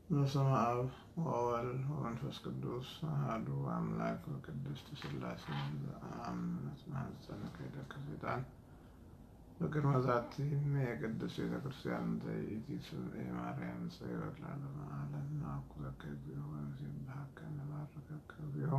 በስመ አብ ወወልድ ወመንፈስ ቅዱስ አሐዱ አምላክ በቅድስት ሥላሴ በአምነት ማኅፀነ ከይደከ ሰይጣን በቅድመ ዛቲ የቅድስት ቤተ ክርስቲያን ዘኢቲ ስምዐ ማርያም ጽዮን ለዓለመ ዓለም ናኩረከ እግዚኦ ወንሴብሐከ ንባርከከ እግዚኦ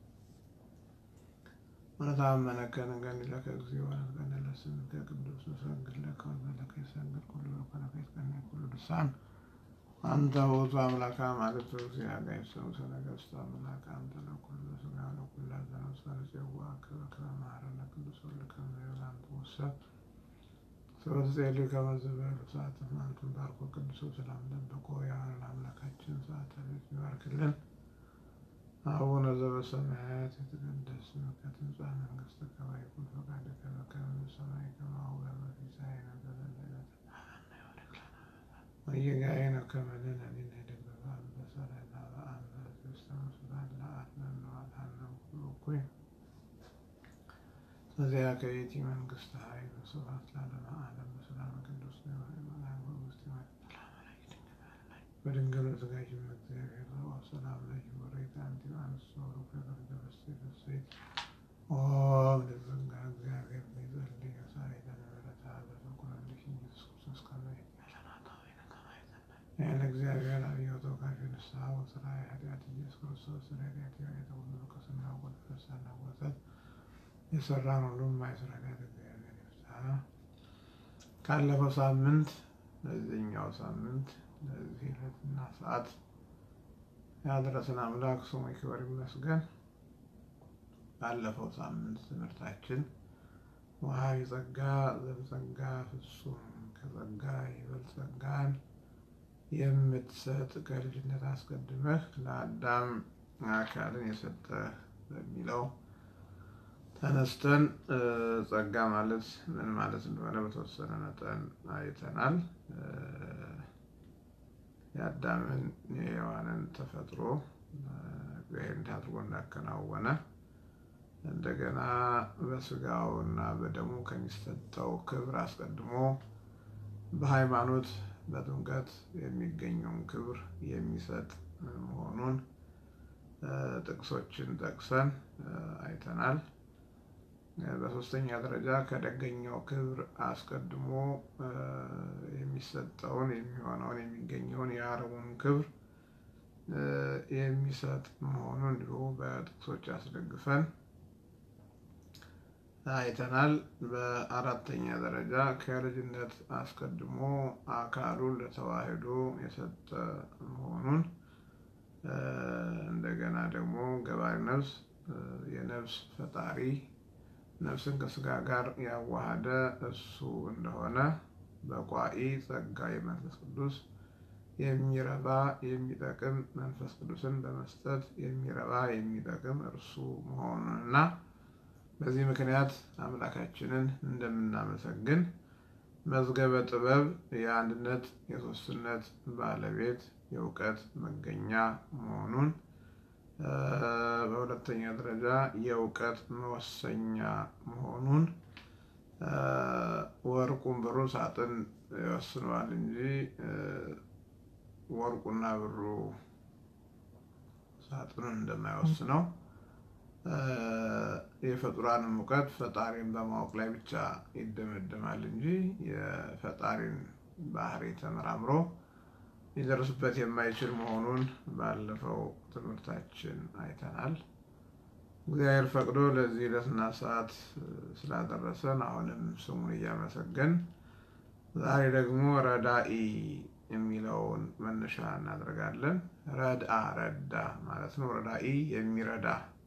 ወነተአመነከ ንገኒለከ እግዚኦ ወንትቀነ ለስምከ ቅዱስ ንሰግድ ለከ ወንበለከ ይሰግድ ኩሉ በኮነከ ይትቀነ ኩሉ ልሳን አንተ ውእቱ አምላከ አማልክት እግዚአብሔር ሰው ነገሥት አምላክ አንተ ለኩሉ ሥጋ ለኩሉ ዘነፍስ ወነፄዋከ በከመ መሐረነ ቅዱስ ወልድከ እምይእዜሰ አንተ ወሰብ ሰበትጼሊ ከመ ዝበሉ ሰዓተ ማንቱን ባርኮ ቅዱስ ሰላም ጠብቆ ያዋልን አምላካችን ሰዓተ ቤት ይባርክልን። አቡነ ዘበሰማያት የተቀደስ ስምከ ትምጻእ መንግሥትከ ወይኩን ፈቃድከ በከመ በሰማይ ከማሁ በምድር ሲሳየነ ዘለለዕለትነ ወጌጋየነ ከመ ንሕነኒ ንኅድግ በበሰለነ በአንበ ውስተ ምስባን ለአርነነ ወአድኀነ ኩሉ እኩይ በዚያከ ይእቲ መንግሥተ ኃይል ወስብሐት ለዓለመ ዓለም በሰላመ ቅዱስ ገብርኤል መልአክ ወውስተ በድንግል በሥጋኪ እግዚአብሔር ዘወ ሰላም ለኪ ወሬት አንቲ አንስቶ ሩከ በርገበስቴ በሰይት ኦ ለዘንጋ እግዚአብሔር ሊጸልይ ሳይለነ ምሕረተ በተኩለልሽ ኢየሱስ ክርስቶስ ከመ ይህን እግዚአብሔር አብዮ ተወካፊ ንስሐ ወስራ ኃጢአት ኢየሱስ ክርስቶስ ረዳት የተሁሉ ቅስና ወደፈሳና ወሰት የሰራን ሁሉ የማይሰራ እግዚአብሔር ይፍታ። ካለፈው ሳምንት ለዚህኛው ሳምንት ለዚህ ዕለትና ሰዓት ያደረሰን አምላክ ስሙ ይክበር ይመስገን። ባለፈው ሳምንት ትምህርታችን ወሀቢ ጸጋ ዘበጸጋ ፍጹም ከጸጋ ይበልጥ ጸጋን የምትሰጥ ከልጅነት አስቀድመህ ለአዳም አካልን የሰጠህ በሚለው ተነስተን ጸጋ ማለት ምን ማለት እንደሆነ በተወሰነ መጠን አይተናል። የአዳምን የሔዋንን ተፈጥሮ እግዚአብሔር እንዴት አድርጎ እንዳከናወነ እንደገና በስጋው እና በደሙ ከሚሰጠው ክብር አስቀድሞ በሃይማኖት በጥምቀት የሚገኘውን ክብር የሚሰጥ መሆኑን ጥቅሶችን ጠቅሰን አይተናል። በሶስተኛ ደረጃ ከደገኛው ክብር አስቀድሞ የሚሰጠውን የሚሆነውን የሚገኘውን የአረቡን ክብር የሚሰጥ መሆኑን እንዲሁ በጥቅሶች አስደግፈን አይተናል። በአራተኛ ደረጃ ከልጅነት አስቀድሞ አካሉን ለተዋሕዶ የሰጠ መሆኑን እንደገና ደግሞ ገባሪ ነፍስ የነፍስ ፈጣሪ ነፍስን ከስጋ ጋር ያዋሃደ እሱ እንደሆነ በቋኢ ጸጋ የመንፈስ ቅዱስ የሚረባ የሚጠቅም መንፈስ ቅዱስን በመስጠት የሚረባ የሚጠቅም እርሱ መሆኑንና በዚህ ምክንያት አምላካችንን እንደምናመሰግን መዝገበ ጥበብ የአንድነት የሶስትነት ባለቤት የእውቀት መገኛ መሆኑን በሁለተኛ ደረጃ የእውቀት መወሰኛ መሆኑን ወርቁን ብሩ ሳጥን ይወስነዋል እንጂ ወርቁና ብሩ ሳጥኑን እንደማይወስነው የፍጡራንም እውቀት ፈጣሪን በማወቅ ላይ ብቻ ይደመደማል እንጂ የፈጣሪን ባህሪ ተመራምሮ ሊደርስበት የማይችል መሆኑን ባለፈው ትምህርታችን አይተናል። እግዚአብሔር ፈቅዶ ለዚህ ዕለትና ሰዓት ስላደረሰን አሁንም ስሙን እያመሰገን ዛሬ ደግሞ ረዳኢ የሚለውን መነሻ እናደርጋለን። ረድአ ረዳ ማለት ነው። ረዳኢ የሚረዳ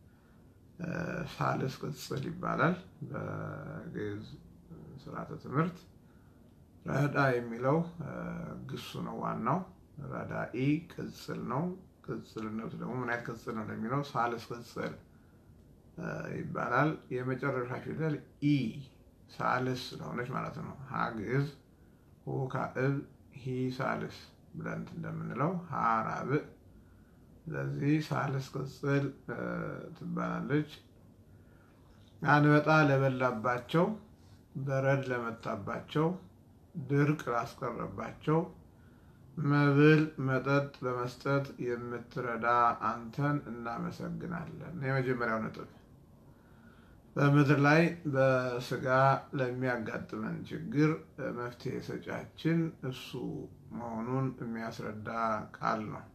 ሳልስ ቅጽል ይባላል በግዕዝ ስርዓተ ትምህርት። ረዳ የሚለው ግሱ ነው ዋናው። ረዳኢ ቅጽል ነው። ቅጽልነቱ ደግሞ ምን አይነት ቅጽል ነው ለሚለው ሳልስ ቅጽል ይባላል። የመጨረሻ ፊደል ኢ ሳልስ ስለሆነች ማለት ነው። ሀ ግዕዝ፣ ሁ ካዕብ፣ ሂ ሳልስ ብለን እንደምንለው ሀ ራብዕ። ስለዚህ ሳልስ ቅጽል ትባላለች። አንበጣ ለበላባቸው፣ በረድ ለመታባቸው፣ ድርቅ ላስቀረባቸው መብል መጠጥ በመስጠት የምትረዳ አንተን እናመሰግናለን። የመጀመሪያው ነጥብ በምድር ላይ በስጋ ለሚያጋጥመን ችግር መፍትሄ ሰጫችን እሱ መሆኑን የሚያስረዳ ቃል ነው።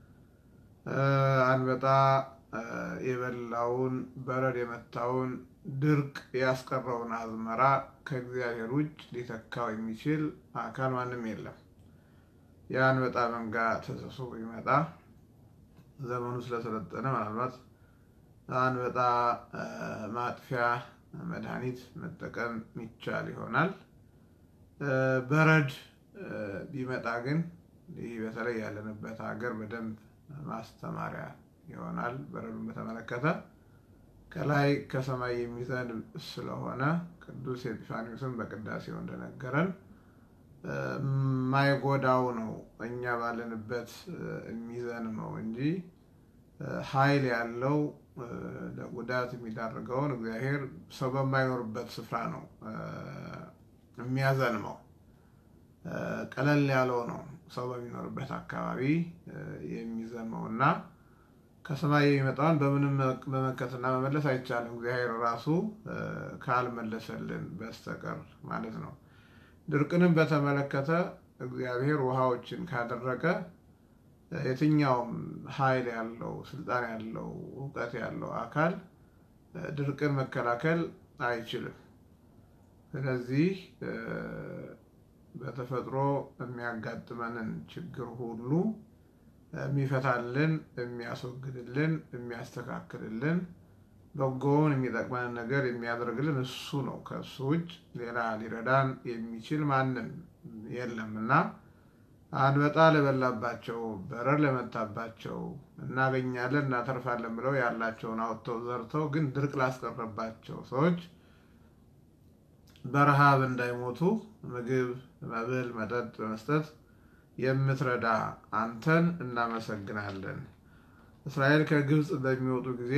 አንበጣ የበላውን በረድ የመታውን ድርቅ ያስቀረውን አዝመራ ከእግዚአብሔር ውጭ ሊተካው የሚችል አካል ማንም የለም። የአንበጣ መንጋ ተሰብስቦ ቢመጣ ዘመኑ ስለሰለጠነ ምናልባት አንበጣ ማጥፊያ መድኃኒት መጠቀም ይቻል ይሆናል። በረድ ቢመጣ ግን ይህ በተለይ ያለንበት ሀገር በደንብ ማስተማሪያ ይሆናል። በረዱን በተመለከተ ከላይ ከሰማይ የሚዘንብ ስለሆነ ቅዱስ ኤጲፋኒዎስን በቅዳሴው እንደነገረን የማይጎዳው ነው እኛ ባለንበት የሚዘንመው እንጂ ኃይል ያለው ለጉዳት የሚዳርገውን እግዚአብሔር ሰው በማይኖርበት ስፍራ ነው የሚያዘንመው። ቀለል ያለው ነው ሰው በሚኖርበት አካባቢ የሚዘንመው እና ከሰማይ የሚመጣውን በምንም መመከትና መመለስ አይቻልም፣ እግዚአብሔር ራሱ ካልመለሰልን በስተቀር ማለት ነው። ድርቅንም በተመለከተ እግዚአብሔር ውሃዎችን ካደረገ የትኛውም ኃይል ያለው ስልጣን ያለው እውቀት ያለው አካል ድርቅን መከላከል አይችልም። ስለዚህ በተፈጥሮ የሚያጋጥመንን ችግር ሁሉ የሚፈታልን፣ የሚያስወግድልን፣ የሚያስተካክልልን በጎውን የሚጠቅመንን ነገር የሚያደርግልን እሱ ነው። ከእሱ ውጭ ሌላ ሊረዳን የሚችል ማንም የለም እና አንበጣ ለበላባቸው በረር ለመታባቸው እናገኛለን እናተርፋለን ብለው ያላቸውን አውጥተው ዘርተው ግን ድርቅ ላስቀረባቸው ሰዎች በረሃብ እንዳይሞቱ ምግብ፣ መብል፣ መጠጥ በመስጠት የምትረዳ አንተን እናመሰግናለን። እስራኤል ከግብፅ በሚወጡ ጊዜ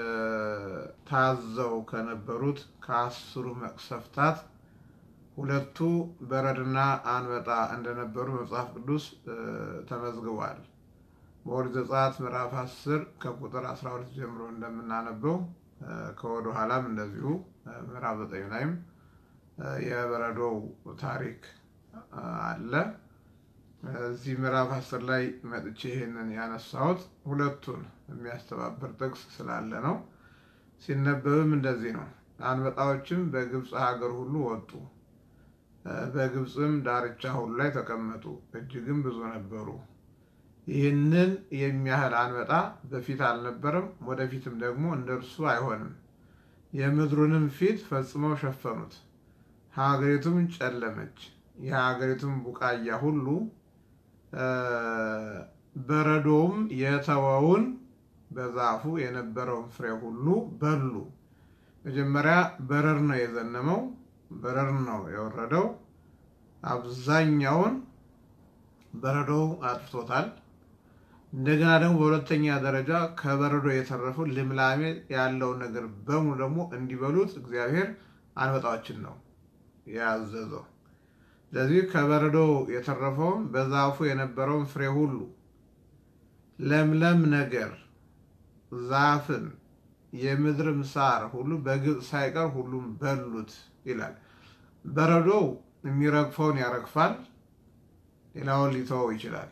ታዘው ከነበሩት ከአስሩ መቅሰፍታት ሁለቱ በረድና አንበጣ እንደነበሩ መጽሐፍ ቅዱስ ተመዝግቧል። በኦሪት ዘጸአት ምዕራፍ 10 ከቁጥር 12 ጀምሮ እንደምናነበው ከወደ ኋላም እንደዚሁ ምዕራፍ 9 ላይም የበረዶው ታሪክ አለ። እዚህ ምዕራፍ 10 ላይ መጥቼ ይሄንን ያነሳሁት ሁለቱን የሚያስተባብር ጥቅስ ስላለ ነው። ሲነበብም እንደዚህ ነው። አንበጣዎችም በግብፅ ሀገር ሁሉ ወጡ በግብፅም ዳርቻ ሁሉ ላይ ተቀመጡ፣ እጅግም ብዙ ነበሩ። ይህንን የሚያህል አንበጣ በፊት አልነበረም፣ ወደፊትም ደግሞ እንደርሱ አይሆንም። የምድሩንም ፊት ፈጽመው ሸፈኑት፣ ሀገሪቱም ጨለመች። የሀገሪቱም ቡቃያ ሁሉ በረዶውም የተወውን በዛፉ የነበረውን ፍሬ ሁሉ በሉ። መጀመሪያ በረር ነው የዘነመው በረር ነው የወረደው። አብዛኛውን በረዶው አጥፍቶታል። እንደገና ደግሞ በሁለተኛ ደረጃ ከበረዶ የተረፈው ልምላሜ ያለውን ነገር በሙሉ ደግሞ እንዲበሉት እግዚአብሔር አንበጣዎችን ነው ያዘዘው። ስለዚህ ከበረዶ የተረፈውን በዛፉ የነበረውን ፍሬ ሁሉ ለምለም ነገር ዛፍን የምድርም ሳር ሁሉ በግብፅ ሳይቀር ሁሉም በሉት ይላል። በረዶው የሚረግፈውን ያረግፋል፣ ሌላውን ሊተወው ይችላል።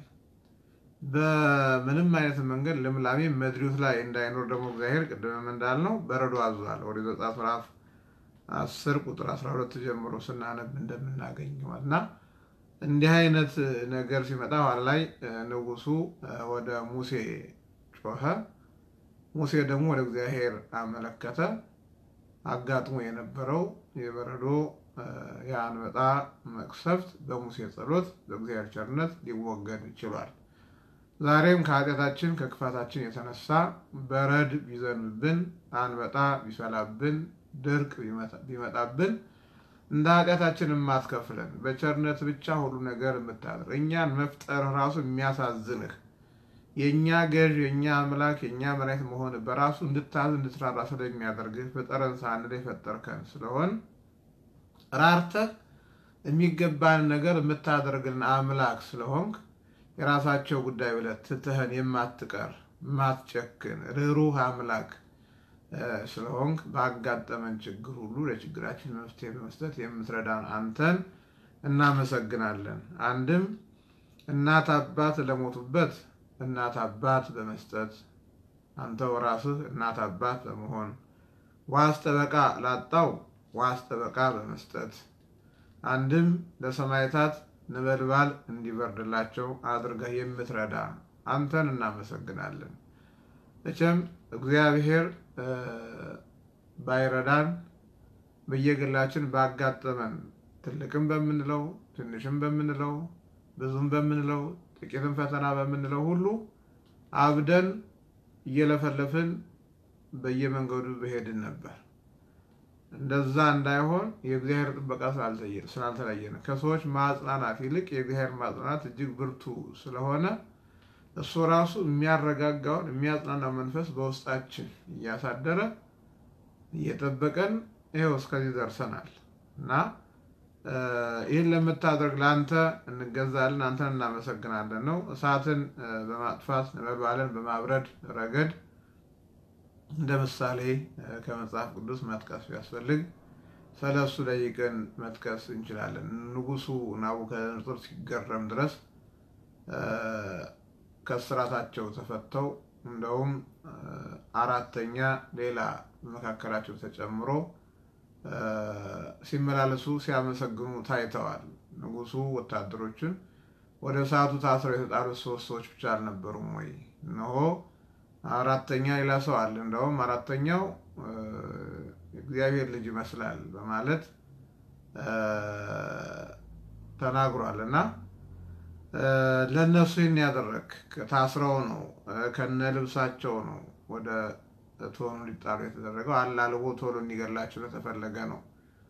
በምንም አይነት መንገድ ልምላሜ ምድሪቱ ላይ እንዳይኖር ደግሞ እግዚአብሔር ቅድምም እንዳልነው በረዶ አዟል። ኦሪት ዘጸአት ምዕራፍ አስር ቁጥር አስራ ሁለት ጀምሮ ስናነብ እንደምናገኘው እና እንዲህ አይነት ነገር ሲመጣ ኋላ ላይ ንጉሱ ወደ ሙሴ ጮኸ። ሙሴ ደግሞ ወደ እግዚአብሔር አመለከተ። አጋጥሞ የነበረው የበረዶ የአንበጣ መቅሰፍት በሙሴ ጸሎት በእግዚአብሔር ቸርነት ሊወገድ ችሏል። ዛሬም ከኃጢአታችን ከክፋታችን የተነሳ በረድ ቢዘንብብን፣ አንበጣ ቢፈላብን፣ ድርቅ ቢመጣብን እንደ ኃጢአታችን የማትከፍለን በቸርነት ብቻ ሁሉ ነገር የምታደርግ እኛን መፍጠር ራሱ የሚያሳዝንህ የእኛ ገዥ የእኛ አምላክ የእኛ መድኃኒት መሆን በራሱ እንድታዝ እንድትራራ ስለሚያደርግህ በጠረን ሳንል የፈጠርከን ስለሆን ራርተህ የሚገባን ነገር የምታደርግልን አምላክ ስለሆንክ የራሳቸው ጉዳይ ብለህ ትተህን የማትቀር የማትጨክን ርኅሩህ አምላክ ስለሆንክ ባጋጠመን ችግር ሁሉ ለችግራችን መፍትሄ በመስጠት የምትረዳን አንተን እናመሰግናለን። አንድም እናት አባት ለሞቱበት እናት አባት በመስጠት አንተው ራስህ እናት አባት በመሆን ዋስ ጠበቃ ላጣው ዋስ ጠበቃ በመስጠት አንድም ለሰማዕታት ነበልባል እንዲበርድላቸው አድርገህ የምትረዳ አንተን እናመሰግናለን። መቼም እግዚአብሔር ባይረዳን በየግላችን ባጋጠመን ትልቅም በምንለው ትንሽም በምንለው ብዙም በምንለው ጥቂትም ፈተና በምንለው ሁሉ አብደን እየለፈለፍን በየመንገዱ በሄድን ነበር። እንደዛ እንዳይሆን የእግዚአብሔር ጥበቃ ስላልተለየን ከሰዎች ማጽናናት ይልቅ የእግዚአብሔር ማጽናናት እጅግ ብርቱ ስለሆነ እሱ ራሱ የሚያረጋጋውን የሚያጽናናው መንፈስ በውስጣችን እያሳደረ እየጠበቀን ይኸው እስከዚህ ደርሰናል እና ይህን ለምታደርግ ለአንተ እንገዛለን፣ አንተን እናመሰግናለን ነው። እሳትን በማጥፋት ነበልባልን በማብረድ ረገድ እንደ ምሳሌ ከመጽሐፍ ቅዱስ መጥቀስ ቢያስፈልግ ሰለስቱ ደቂቅን መጥቀስ እንችላለን። ንጉሱ ናቡከደነፆር ሲገረም ድረስ ከስራታቸው ተፈተው እንደውም አራተኛ ሌላ በመካከላቸው ተጨምሮ ሲመላለሱ ሲያመሰግኑ ታይተዋል። ንጉሱ ወታደሮችን ወደ እሳቱ ታስረው የተጣሉት ሶስት ሰዎች ብቻ አልነበሩም ወይ? እነሆ አራተኛ ሌላ ሰው አለ። እንደውም አራተኛው እግዚአብሔር ልጅ ይመስላል በማለት ተናግሯል እና ለእነሱ ይህን ያደረግ ታስረው ነው ከነ ልብሳቸው ነው ወደ እቶኑ ሊጣሉ የተደረገው። አላልቦ ቶሎ እንዲገላቸው ለተፈለገ ነው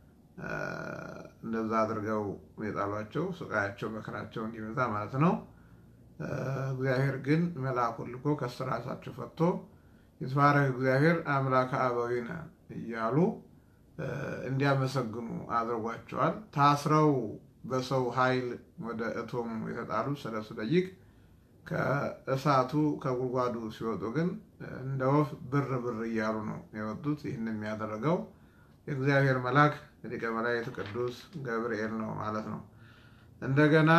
እንደዛ አድርገው የጣሏቸው። ስቃያቸው መከራቸው እንዲበዛ ማለት ነው። እግዚአብሔር ግን መልአኩን ልኮ ከስራታቸው ፈቶ ይትባረክ እግዚአብሔር አምላከ አበዊነ እያሉ እንዲያመሰግኑ አድርጓቸዋል። ታስረው በሰው ኃይል ወደ እቶሙ የተጣሉ ሰለስቱ ደቂቅ ከእሳቱ ከጉድጓዱ ሲወጡ ግን እንደ ወፍ ብር ብር እያሉ ነው የወጡት። ይህን የሚያደረገው የእግዚአብሔር መልአክ ሊቀ መላእክት ቅዱስ ገብርኤል ነው ማለት ነው። እንደገና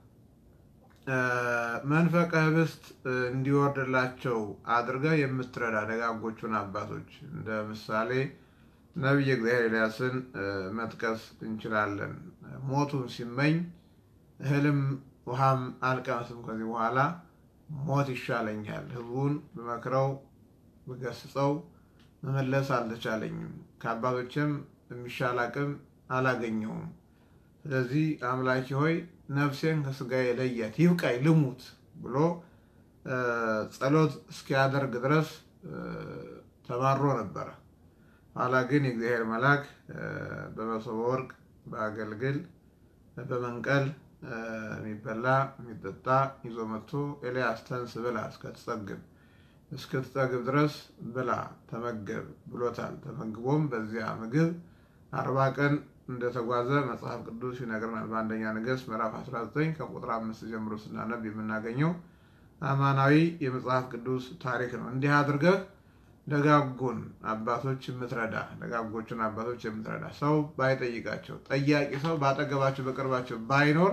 መንፈቀ ህብስት እንዲወርድላቸው አድርገህ የምትረዳ ደጋጎቹን አባቶች እንደ ምሳሌ ነቢየ እግዚአብሔር ኤልያስን መጥቀስ እንችላለን። ሞቱን ሲመኝ እህልም ውሃም አልቀመስም ከዚህ በኋላ ሞት ይሻለኛል፣ ህዝቡን በመክረው ብገስጸው መመለስ አልተቻለኝም፣ ከአባቶችም የሚሻል አቅም አላገኘውም። ስለዚህ አምላኪ ሆይ ነፍሴን ከስጋዬ ለያት፣ ይብቃኝ፣ ልሙት ብሎ ጸሎት እስኪያደርግ ድረስ ተማሮ ነበረ። ኋላ ግን የእግዚአብሔር መልአክ በመሶበ ወርቅ በአገልግል በመንቀል የሚበላ የሚጠጣ ይዞ መጥቶ ኤልያስ ተንስ ብላ እስከትጠግብ እስክትጠግብ ድረስ ብላ ተመገብ ብሎታል። ተመግቦም በዚያ ምግብ አርባ ቀን እንደተጓዘ መጽሐፍ ቅዱስ ይነግረናል። በአንደኛ ነገሥት ምዕራፍ 19 ከቁጥር አምስት ጀምሮ ስናነብ የምናገኘው አማናዊ የመጽሐፍ ቅዱስ ታሪክ ነው። እንዲህ አድርገህ ደጋጉን አባቶች የምትረዳ ደጋጎቹን አባቶች የምትረዳ ሰው ባይጠይቃቸው ጠያቂ ሰው ባጠገባቸው በቅርባቸው ባይኖር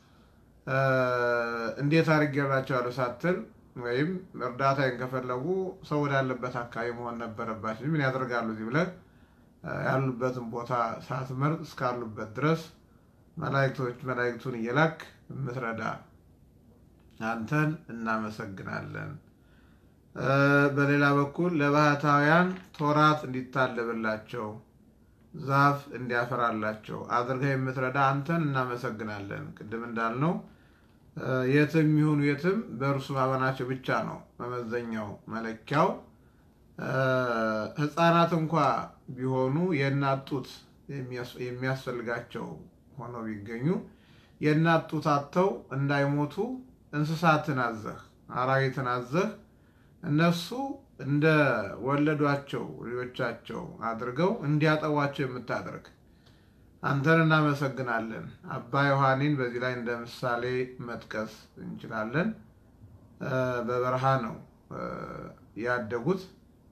እንዴት አድርጌላቸዋለሁ ሳትል ወይም እርዳታዬን ከፈለጉ ሰው ወዳለበት አካባቢ መሆን ነበረባቸው። ምን ያደርጋሉ እዚህ ብለህ ያሉበትን ቦታ ሳትመርጥ እስካሉበት ድረስ መላእክቶች መላእክቱን እየላክ የምትረዳ አንተን እናመሰግናለን። በሌላ በኩል ለባህታውያን ቶራት እንዲታለብላቸው ዛፍ እንዲያፈራላቸው አድርገህ የምትረዳ አንተን እናመሰግናለን። ቅድም እንዳልነው የትም ይሁኑ የትም በእርሱ ማመናቸው ብቻ ነው መመዘኛው መለኪያው። ሕፃናት እንኳ ቢሆኑ የእናት ጡት የሚያስፈልጋቸው ሆነው ቢገኙ የእናት ጡት አጥተው እንዳይሞቱ እንስሳትን አዘህ አራዊትን አዘህ እነሱ እንደ ወለዷቸው ልጆቻቸው አድርገው እንዲያጠቧቸው የምታደርግ አንተን እናመሰግናለን። አባ ዮሐኒን በዚህ ላይ እንደ ምሳሌ መጥቀስ እንችላለን። በበረሃ ነው ያደጉት።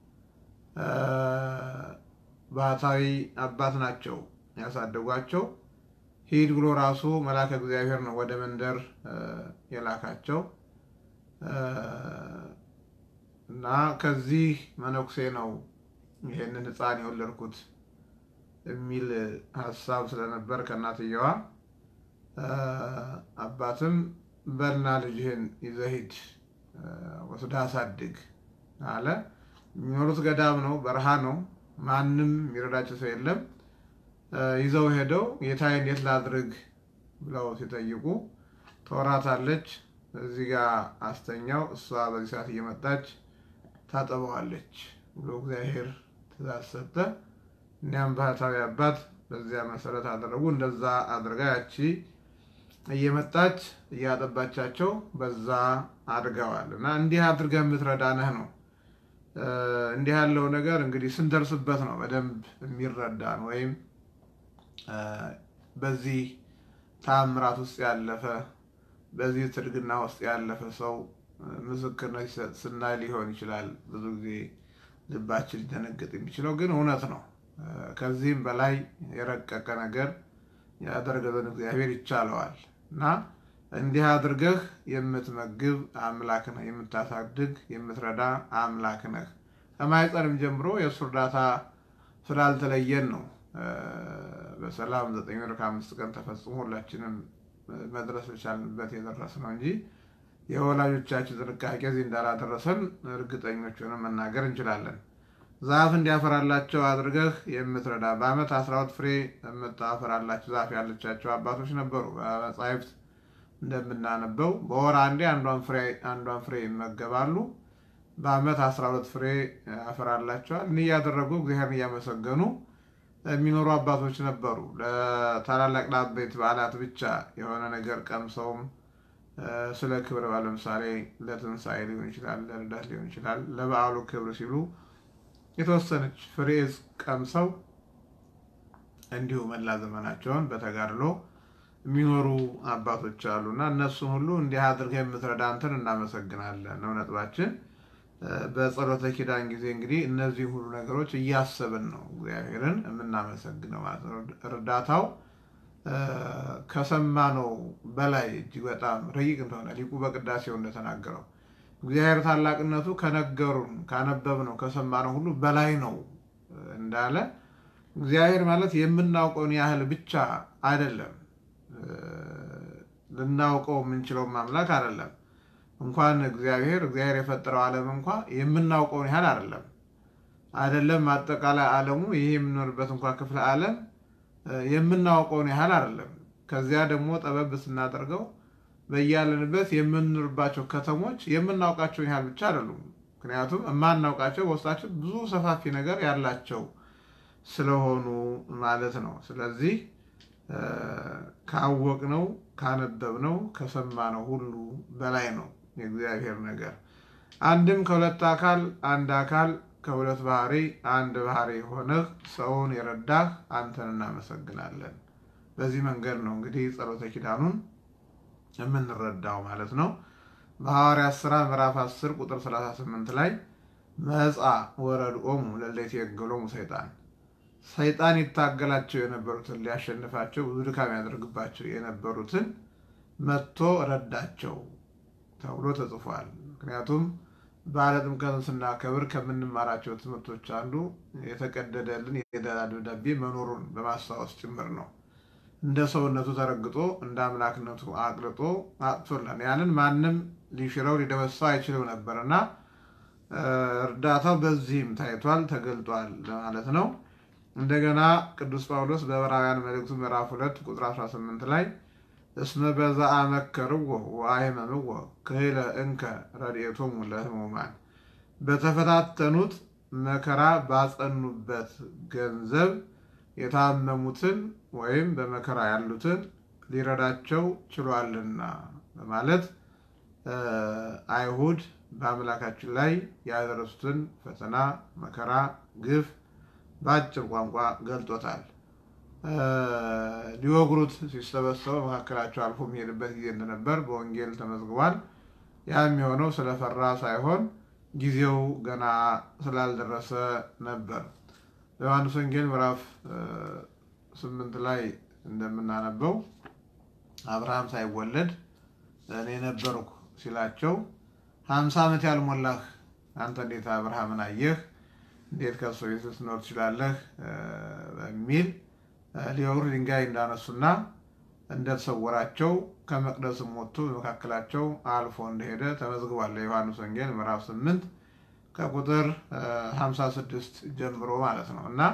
ባህታዊ አባት ናቸው ያሳደጓቸው። ሂድ ብሎ ራሱ መልአከ እግዚአብሔር ነው ወደ መንደር የላካቸው እና ከዚህ መነኩሴ ነው ይሄንን ሕፃን የወለድኩት የሚል ሀሳብ ስለነበር ከእናትየዋ አባትም በልና ልጅህን ይዘህ ሂድ ወስዳ አሳድግ አለ። የሚኖሩት ገዳም ነው፣ በረሃ ነው። ማንም የሚረዳቸው ሰው የለም። ይዘው ሄደው ጌታዬ እንዴት ላድርግ ብለው ሲጠይቁ ተወራታለች። እዚህ ጋር አስተኛው፣ እሷ በዚህ ሰዓት እየመጣች ታጠበዋለች ብሎ እግዚአብሔር ትእዛዝ ሰጠ። እኒያም ባህታዊ አባት በዚያ መሰረት አደረጉ። እንደዛ አድርጋ ያቺ እየመጣች እያጠባቻቸው በዛ አድገዋል። እና እንዲህ አድርገህ የምትረዳነህ ነው። እንዲህ ያለው ነገር እንግዲህ ስንደርስበት ነው በደንብ የሚረዳን ወይም በዚህ ተአምራት ውስጥ ያለፈ በዚህ ትድግና ውስጥ ያለፈ ሰው ምስክርነት ሲሰጥ ስናይ ሊሆን ይችላል። ብዙ ጊዜ ልባችን ሊደነግጥ የሚችለው ግን እውነት ነው። ከዚህም በላይ የረቀቀ ነገር ያደረገልን እግዚአብሔር ይቻለዋል እና እንዲህ አድርገህ የምትመግብ አምላክ ነህ፣ የምታሳድግ የምትረዳ አምላክ ነህ። ከማኅፀንም ጀምሮ የእሱ እርዳታ ስላልተለየን ነው በሰላም ዘጠኝ ወር ከአምስት ቀን ተፈጽሞ ሁላችንም መድረስ የቻልንበት የደረስ ነው እንጂ የወላጆቻችን ጥንቃቄ እዚህ እንዳላደረሰን እርግጠኞች ሆነን መናገር እንችላለን። ዛፍ እንዲያፈራላቸው አድርገህ የምትረዳ በዓመት አስራ ሁለት ፍሬ የምታፈራላቸው ዛፍ ያለቻቸው አባቶች ነበሩ። በመጻሕፍት እንደምናነበው በወር አንዴ አንዷን ፍሬ ይመገባሉ። በዓመት አስራ ሁለት ፍሬ ያፈራላቸዋል። እኒ እያደረጉ እግዚአብሔርን እያመሰገኑ የሚኖሩ አባቶች ነበሩ። ለታላላቅ ለአበይት በዓላት ብቻ የሆነ ነገር ቀምሰውም ስለ ክብረ በዓል ለምሳሌ ለትንሣኤ ሊሆን ይችላል፣ ለልደት ሊሆን ይችላል። ለበዓሉ ክብር ሲሉ የተወሰነች ፍሬ ቀምሰው እንዲሁ መላ ዘመናቸውን በተጋድሎ የሚኖሩ አባቶች አሉና እነሱን ሁሉ እንዲህ አድርገህ የምትረዳ አንተን እናመሰግናለን ነው ነጥባችን። በጸሎተ ኪዳን ጊዜ እንግዲህ እነዚህ ሁሉ ነገሮች እያሰብን ነው እግዚአብሔርን የምናመሰግነው ማለት ነው። እርዳታው ከሰማነው በላይ እጅግ በጣም ረቂቅ እንደሆነ ሊቁ በቅዳሴው እንደተናገረው እግዚአብሔር ታላቅነቱ ከነገሩን ካነበብነው ከሰማነው ሁሉ በላይ ነው እንዳለ እግዚአብሔር ማለት የምናውቀውን ያህል ብቻ አይደለም። ልናውቀው የምንችለውን አምላክ አይደለም። እንኳን እግዚአብሔር እግዚአብሔር የፈጠረው ዓለም እንኳ የምናውቀውን ያህል አይደለም አይደለም። አጠቃላይ ዓለሙ ይሄ የምንኖርበት እንኳ ክፍለ ዓለም የምናውቀውን ያህል አይደለም። ከዚያ ደግሞ ጠበብ ስናደርገው በያለንበት የምንኖርባቸው ከተሞች የምናውቃቸውን ያህል ብቻ አይደሉም። ምክንያቱም የማናውቃቸው በውስጣቸው ብዙ ሰፋፊ ነገር ያላቸው ስለሆኑ ማለት ነው። ስለዚህ ካወቅነው ካነበብነው ከሰማነው ሁሉ በላይ ነው የእግዚአብሔር ነገር። አንድም ከሁለት አካል አንድ አካል ከሁለት ባህሪ አንድ ባህሪ ሆነህ ሰውን የረዳህ አንተን እናመሰግናለን። በዚህ መንገድ ነው እንግዲህ ጸሎተ ኪዳኑን የምንረዳው ማለት ነው። በሐዋርያት ሥራ ምዕራፍ 10 ቁጥር 38 ላይ መጻ ወረድኦሙ ለሌት የገሎሙ ሰይጣን ሰይጣን ይታገላቸው የነበሩትን ሊያሸንፋቸው ብዙ ድካም ያደርግባቸው የነበሩትን መጥቶ ረዳቸው ተብሎ ተጽፏል። ምክንያቱም በዓለ ጥምቀትን ስናከብር ከምንማራቸው ትምህርቶች አንዱ የተቀደደልን የዕዳ ደብዳቤ መኖሩን በማስታወስ ጭምር ነው። እንደ ሰውነቱ ተረግጦ እንደ አምላክነቱ አቅልጦ አጥቶለን ያንን ማንም ሊሽረው ሊደመሳው አይችልም ነበር እና እርዳታው በዚህም ታይቷል ተገልጧል ማለት ነው። እንደገና ቅዱስ ጳውሎስ በዕብራውያን መልእክቱ ምዕራፍ ሁለት ቁጥር 18 ላይ እስመ በዛ አመከርዎ ወአሕመምዎ ክህለ እንከ ረድኤቶሙ ለሕሙማን በተፈታተኑት መከራ ባጸኑበት ገንዘብ የታመሙትን ወይም በመከራ ያሉትን ሊረዳቸው ችሏልና በማለት አይሁድ በአምላካችን ላይ ያደረሱትን ፈተና፣ መከራ፣ ግፍ በአጭር ቋንቋ ገልጦታል። ሊወግሩት ሲሰበሰቡ መካከላቸው አልፎ የሚሄድበት ጊዜ እንደነበር በወንጌል ተመዝግቧል። ያ የሚሆነው ስለፈራ ሳይሆን ጊዜው ገና ስላልደረሰ ነበር። በዮሐንስ ወንጌል ምዕራፍ ስምንት ላይ እንደምናነበው አብርሃም ሳይወለድ እኔ ነበርኩ ሲላቸው ሀምሳ ዓመት ያልሞላህ አንተ እንዴት አብርሃምን አየህ? እንዴት ከሱ ቤት ልትኖር ትችላለህ? በሚል ሊወግሩ ድንጋይ እንዳነሱና እንደተሰወራቸው ከመቅደስም ወጥቶ በመካከላቸው አልፎ እንደሄደ ተመዝግቧል። የዮሐንስ ወንጌል ምዕራፍ 8 ከቁጥር 56 ጀምሮ ማለት ነው እና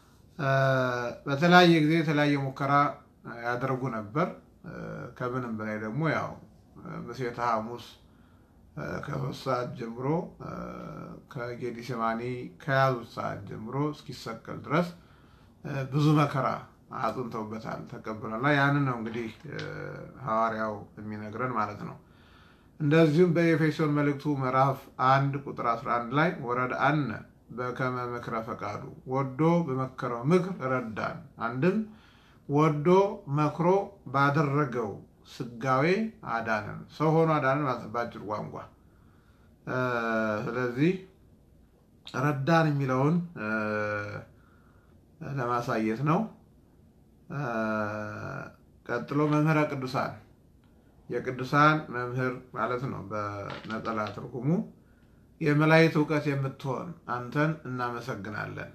በተለያየ ጊዜ የተለያየ ሙከራ ያደርጉ ነበር። ከምንም በላይ ደግሞ ያው ምሴተ ሐሙስ ከሶስት ሰዓት ጀምሮ ከጌዲሴማኒ ከያዙት ሰዓት ጀምሮ እስኪሰቀል ድረስ ብዙ መከራ አጽንተውበታል፣ ተቀብሏል። ያንን ነው እንግዲህ ሐዋርያው የሚነግረን ማለት ነው። እንደዚሁም በኤፌሶን መልእክቱ ምዕራፍ አንድ ቁጥር 11 ላይ ወረድ አነ በከመ ምክረ ፈቃዱ ወዶ በመከረው ምክር ረዳን። አንድም ወዶ መክሮ ባደረገው ስጋዌ አዳነን፣ ሰው ሆኖ አዳነን ማለት በአጭር ቋንቋ። ስለዚህ ረዳን የሚለውን ለማሳየት ነው። ቀጥሎ መምህረ ቅዱሳን የቅዱሳን መምህር ማለት ነው። በነጠላ ትርጉሙ የመላእክት እውቀት የምትሆን አንተን እናመሰግናለን።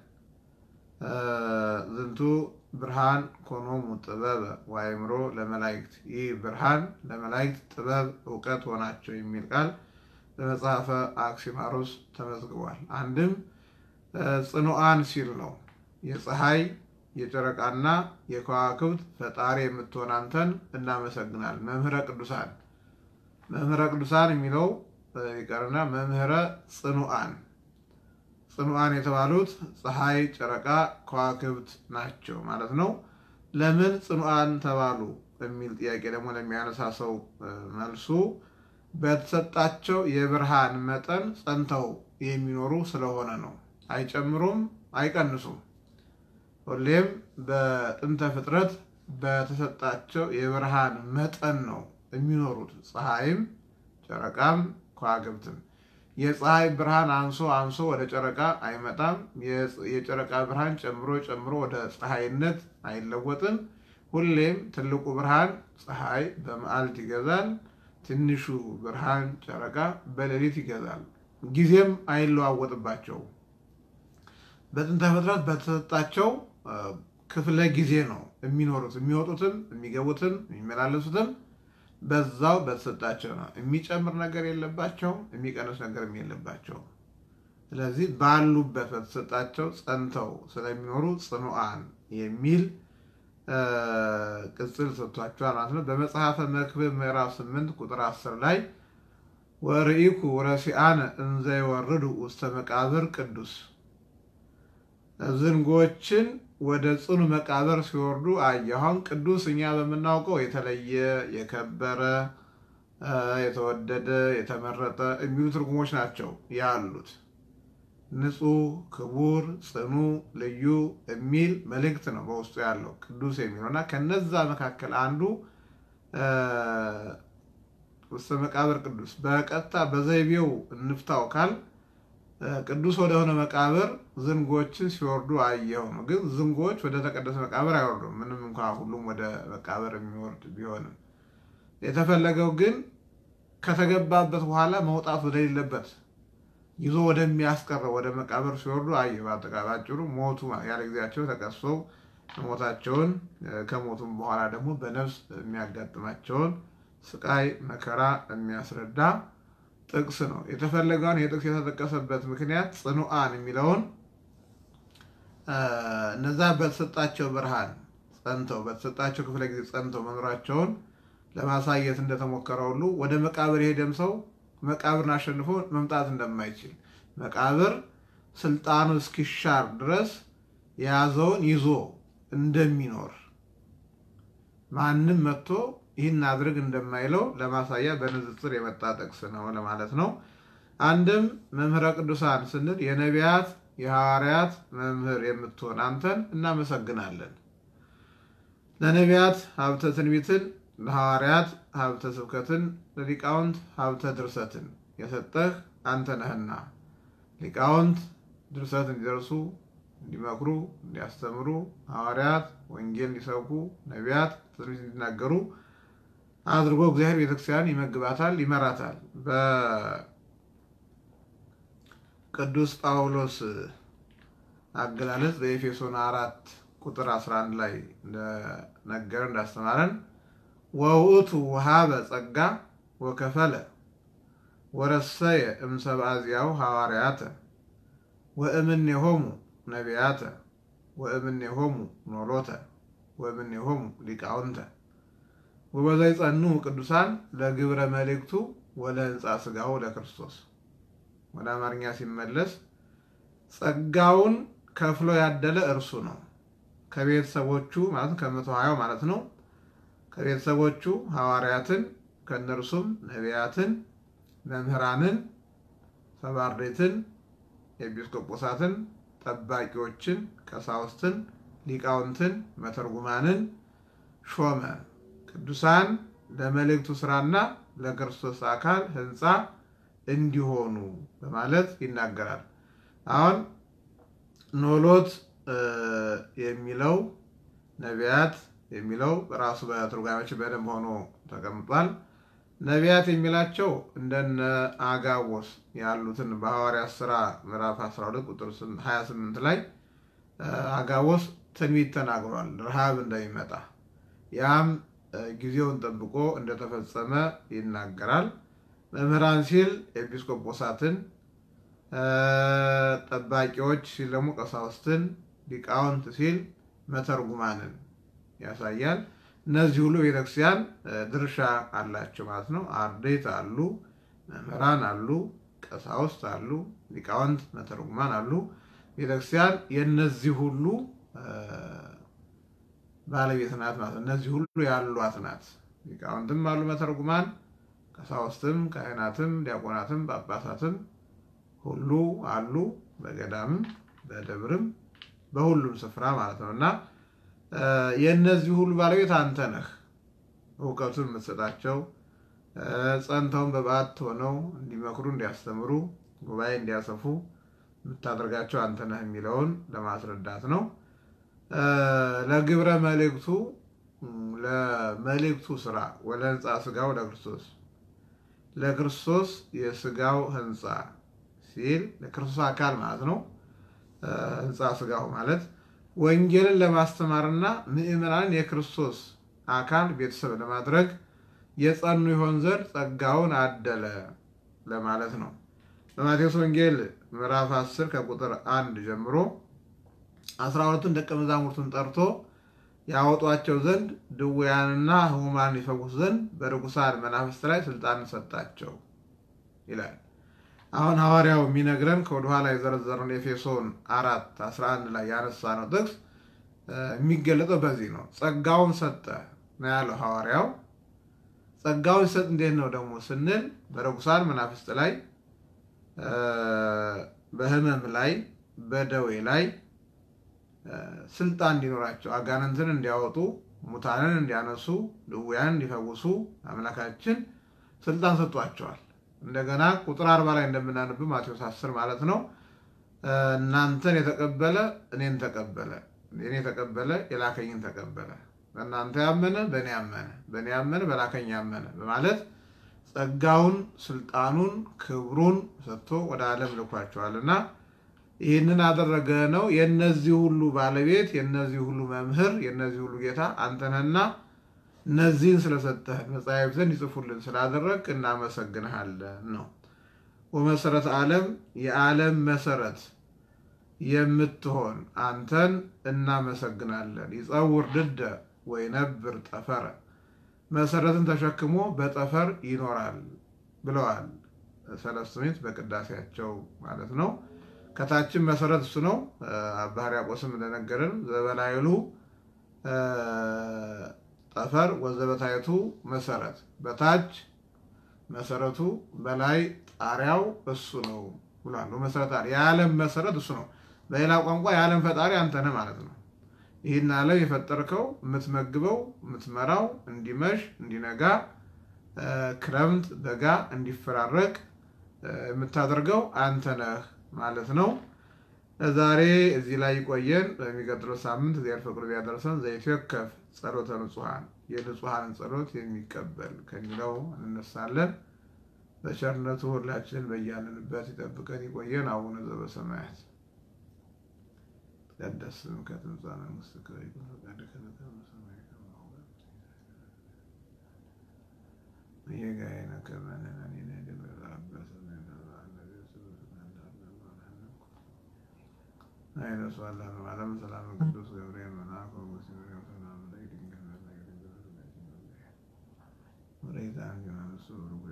ዝንቱ ብርሃን ኮኖሙ ጥበበ ወአእምሮ ለመላእክት፣ ይህ ብርሃን ለመላእክት ጥበብ እውቀት ሆናቸው የሚል ቃል በመጽሐፈ አክሲማሮስ ተመዝግቧል። አንድም ጽኑዓን ሲል ነው የፀሐይ የጨረቃና የከዋክብት ፈጣሪ የምትሆን አንተን እናመሰግናለን። መምህረ ቅዱሳን መምህረ ቅዱሳን የሚለው ይቀርና መምህረ ጽኑዓን ጽኑዓን የተባሉት ፀሐይ፣ ጨረቃ፣ ከዋክብት ናቸው ማለት ነው። ለምን ጽኑዓን ተባሉ የሚል ጥያቄ ደግሞ ለሚያነሳ ሰው መልሱ በተሰጣቸው የብርሃን መጠን ጸንተው የሚኖሩ ስለሆነ ነው። አይጨምሩም፣ አይቀንሱም። ሁሌም በጥንተ ፍጥረት በተሰጣቸው የብርሃን መጠን ነው የሚኖሩት። ፀሐይም ጨረቃም ከዋክብትም የፀሐይ ብርሃን አንሶ አንሶ ወደ ጨረቃ አይመጣም። የጨረቃ ብርሃን ጨምሮ ጨምሮ ወደ ፀሐይነት አይለወጥም። ሁሌም ትልቁ ብርሃን ፀሐይ በመዓልት ይገዛል፣ ትንሹ ብርሃን ጨረቃ በሌሊት ይገዛል። ጊዜም አይለዋወጥባቸውም። በጥንተ ፍጥረት በተሰጣቸው ክፍለ ጊዜ ነው የሚኖሩት። የሚወጡትም የሚገቡትም የሚመላለሱትም በዛው በተሰጣቸው ነው። የሚጨምር ነገር የለባቸውም፣ የሚቀንስ ነገርም የለባቸውም። ስለዚህ ባሉበት በተሰጣቸው ጸንተው ስለሚኖሩ ጽኑዓን የሚል ቅጽል ሰጥቷቸዋል ማለት ነው። በመጽሐፈ መክብብ ምዕራፍ 8 ቁጥር 10 ላይ ወርኢኩ ረሲአነ እንዘ ይወርዱ ውስተ መቃብር ቅዱስ ዝንጎችን ወደ ጽኑ መቃብር ሲወርዱ አየኋን። ቅዱስ እኛ በምናውቀው የተለየ የከበረ የተወደደ የተመረጠ የሚሉ ትርጉሞች ናቸው ያሉት። ንጹሕ፣ ክቡር፣ ጽኑ፣ ልዩ የሚል መልእክት ነው በውስጡ ያለው ቅዱስ የሚለው እና ከነዛ መካከል አንዱ ውስተ መቃብር ቅዱስ በቀጥታ በዘይቤው እንፍታው ካል ቅዱስ ወደሆነ መቃብር ዝንጎችን ሲወርዱ አየሁ ነው። ግን ዝንጎች ወደ ተቀደሰ መቃብር አይወርዱም። ምንም እንኳ ሁሉም ወደ መቃብር የሚወርድ ቢሆንም የተፈለገው ግን ከተገባበት በኋላ መውጣት ወደሌለበት ይዞ ወደሚያስቀረው ወደ መቃብር ሲወርዱ አየሁ። በአጠቃላይ ባጭሩ ሞቱ ያለ ጊዜያቸው ተቀስፈው ሞታቸውን ከሞቱም በኋላ ደግሞ በነፍስ የሚያጋጥማቸውን ስቃይ መከራ የሚያስረዳ ጥቅስ ነው። የተፈለገውን የጥቅስ የተጠቀሰበት ምክንያት ጽኑዓን የሚለውን እነዛ በተሰጣቸው ብርሃን ጸንተው በተሰጣቸው ክፍለ ጊዜ ጸንተው መኖራቸውን ለማሳየት እንደተሞከረ ሁሉ ወደ መቃብር የሄደም ሰው መቃብርን አሸንፎ መምጣት እንደማይችል መቃብር ስልጣኑ እስኪሻር ድረስ የያዘውን ይዞ እንደሚኖር ማንም መጥቶ ይህን አድርግ እንደማይለው ለማሳያ በንጽጽር የመጣ ጥቅስ ነው ለማለት ነው። አንድም መምህረ ቅዱሳን ስንል የነቢያት የሐዋርያት መምህር የምትሆን አንተን እናመሰግናለን። ለነቢያት ሀብተ ትንቢትን፣ ለሐዋርያት ሀብተ ስብከትን፣ ለሊቃውንት ሀብተ ድርሰትን የሰጠህ አንተ ነህና ሊቃውንት ድርሰት እንዲደርሱ እንዲመክሩ፣ እንዲያስተምሩ፣ ሐዋርያት ወንጌል እንዲሰብኩ፣ ነቢያት ትንቢት እንዲናገሩ አድርጎ እግዚአብሔር ቤተክርስቲያን ይመግባታል፣ ይመራታል። በቅዱስ ጳውሎስ አገላለጽ በኤፌሶን አራት ቁጥር 11 ላይ እንደነገረ እንዳስተማረን ወውእቱ ውሃበ ጸጋ ወከፈለ ወረሰየ እምሰብአ ዚአሁ ሐዋርያተ ወእምኔሆሙ ነቢያተ ወእምኔሆሙ ኖሎተ ወእምኔሆሙ ሊቃውንተ ወበዘይጸኑ ቅዱሳን ለግብረ መልእክቱ ወለህንፃ ሥጋሁ ለክርስቶስ። ወደ አማርኛ ሲመለስ ጸጋውን ከፍሎ ያደለ እርሱ ነው። ከቤተሰቦቹ ማለት ከመቶ ሀያው ማለት ነው። ከቤተሰቦቹ ሐዋርያትን ከእነርሱም ነቢያትን፣ መምህራንን፣ ሰባርዴትን፣ ኤጲስቆጶሳትን፣ ጠባቂዎችን፣ ቀሳውስትን፣ ሊቃውንትን፣ መተርጉማንን ሾመ። ቅዱሳን ለመልእክቱ ስራና ለክርስቶስ አካል ሕንፃ እንዲሆኑ በማለት ይናገራል። አሁን ኖሎት የሚለው ነቢያት የሚለው ራሱ በትርጓሜዎች በደንብ ሆኖ ተቀምጧል። ነቢያት የሚላቸው እንደነ አጋቦስ ያሉትን በሐዋርያት ሥራ ምዕራፍ 12 ቁጥር 28 ላይ አጋቦስ ትንቢት ተናግሯል፣ ረሃብ እንደሚመጣ ያም ጊዜውን ጠብቆ እንደተፈጸመ ይናገራል። መምህራን ሲል ኤጲስቆጶሳትን፣ ጠባቂዎች ሲል ደግሞ ቀሳውስትን፣ ሊቃውንት ሲል መተርጉማንን ያሳያል። እነዚህ ሁሉ ቤተክርስቲያን ድርሻ አላቸው ማለት ነው። አርድእት አሉ፣ መምህራን አሉ፣ ቀሳውስት አሉ፣ ሊቃውንት መተርጉማን አሉ። ቤተክርስቲያን የእነዚህ ሁሉ ባለቤት ናት ማለት ነው። እነዚህ ሁሉ ያሏት ናት። ሊቃውንትም አሉ፣ መተርጉማን፣ ቀሳውስትም፣ ካህናትም፣ ዲያቆናትም፣ ጳጳሳትም ሁሉ አሉ። በገዳምም በደብርም በሁሉም ስፍራ ማለት ነው እና የእነዚህ ሁሉ ባለቤት አንተ ነህ። እውቀቱን የምትሰጣቸው ጸንተውን በበዓት ሆነው እንዲመክሩ፣ እንዲያስተምሩ፣ ጉባኤ እንዲያሰፉ የምታደርጋቸው አንተ ነህ የሚለውን ለማስረዳት ነው። ለግብረ መልእክቱ ለመልእክቱ ስራ ወለ ህንፃ ስጋው ለክርስቶስ ለክርስቶስ የስጋው ህንፃ ሲል ለክርስቶስ አካል ማለት ነው። ህንፃ ስጋው ማለት ወንጌልን ለማስተማርና ምዕመናንን የክርስቶስ አካል ቤተሰብ ለማድረግ የጸኑ ይሆን ዘንድ ጸጋውን አደለ ለማለት ነው። በማቴዎስ ወንጌል ምዕራፍ 10 ከቁጥር አንድ ጀምሮ አስራ ሁለቱን ደቀ መዛሙርቱን ጠርቶ ያወጧቸው ዘንድ ድውያንና ህሙማን ይፈውሱ ዘንድ በርኩሳን መናፍስት ላይ ስልጣን ሰጣቸው ይላል። አሁን ሐዋርያው የሚነግረን ከወደኋላ የዘረዘረውን ኤፌሶን አራት 11 ላይ ያነሳ ነው ጥቅስ የሚገለጠው በዚህ ነው። ጸጋውን ሰጠ ነው ያለው ሐዋርያው። ጸጋውን ሲሰጥ እንዴት ነው ደግሞ ስንል በርኩሳን መናፍስት ላይ፣ በህመም ላይ፣ በደዌ ላይ ስልጣን እንዲኖራቸው አጋንንትን እንዲያወጡ፣ ሙታንን እንዲያነሱ፣ ድውያን እንዲፈውሱ አምላካችን ስልጣን ሰጥቷቸዋል። እንደገና ቁጥር አርባ ላይ እንደምናነብ ማቴዎስ አስር ማለት ነው። እናንተን የተቀበለ እኔን ተቀበለ፣ እኔን የተቀበለ የላከኝን ተቀበለ፣ በእናንተ ያመነ በእኔ ያመነ፣ በእኔ ያመነ በላከኝ ያመነ በማለት ጸጋውን፣ ስልጣኑን፣ ክብሩን ሰጥቶ ወደ ዓለም ልኳቸዋል እና ይህንን አደረገ ነው። የእነዚህ ሁሉ ባለቤት የእነዚህ ሁሉ መምህር የእነዚህ ሁሉ ጌታ አንተ ነህና እነዚህን ስለሰጠህን መጻሕፍትን ይጽፉልን ስላደረግ እናመሰግንሃለን ነው። ወመሰረት ዓለም የዓለም መሰረት የምትሆን አንተን እናመሰግናለን። ይጸውር ድደ ወይነብር ጠፈረ መሰረትን ተሸክሞ በጠፈር ይኖራል ብለዋል ሰለስቱ ምዕት በቅዳሴያቸው ማለት ነው። ከታችን መሰረት እሱ ነው። አባ ሕርያቆስም እንደነገረን ዘበላይሉ ጠፈር ወዘበታይቱ መሰረት፣ በታች መሰረቱ በላይ ጣሪያው እሱ ነው ብሏል። መሰረት የዓለም መሰረት እሱ ነው። በሌላ ቋንቋ የዓለም ፈጣሪ አንተ ነህ ማለት ነው። ይህን ዓለም የፈጠርከው የምትመግበው የምትመራው እንዲመሽ እንዲነጋ ክረምት በጋ እንዲፈራረቅ የምታደርገው አንተ ነህ ማለት ነው። ዛሬ እዚህ ላይ ይቆየን። በሚቀጥለው ሳምንት እግዚአብሔር ፈቅዶ ቢያደርሰን ዘይትወከፍ ጸሎተ ንጹሐን የንጹሐንን ጸሎት የሚቀበል ከሚለው እንነሳለን። በቸርነቱ ሁላችን በያለንበት ይጠብቀን ይቆየን። አቡነ ዘበሰማያት ይትቀደስ ስምከ ትምጻእ መንግሥትከ ወይኩን ፈቃድከ በከመ በሰማይ ከማሁ በምድር ከመ ንሕነኒ ንኅድግ አይነሷላ ዓለም ሰላም ቅዱስ ገብርኤል መልአክ ሰላም ላይ ድንግል ወላዲተ ዮሐንስ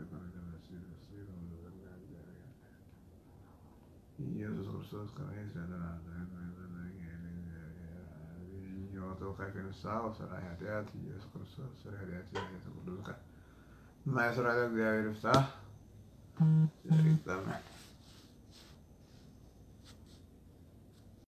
ኢየሱስ ክርስቶስ ተወካይ ከንስሐ ወሰራ ኃጢአት ኢየሱስ ክርስቶስ ስለ ኃጢአት የተቅዱስ ማይስራ እግዚአብሔር ይፍታ ይጠመን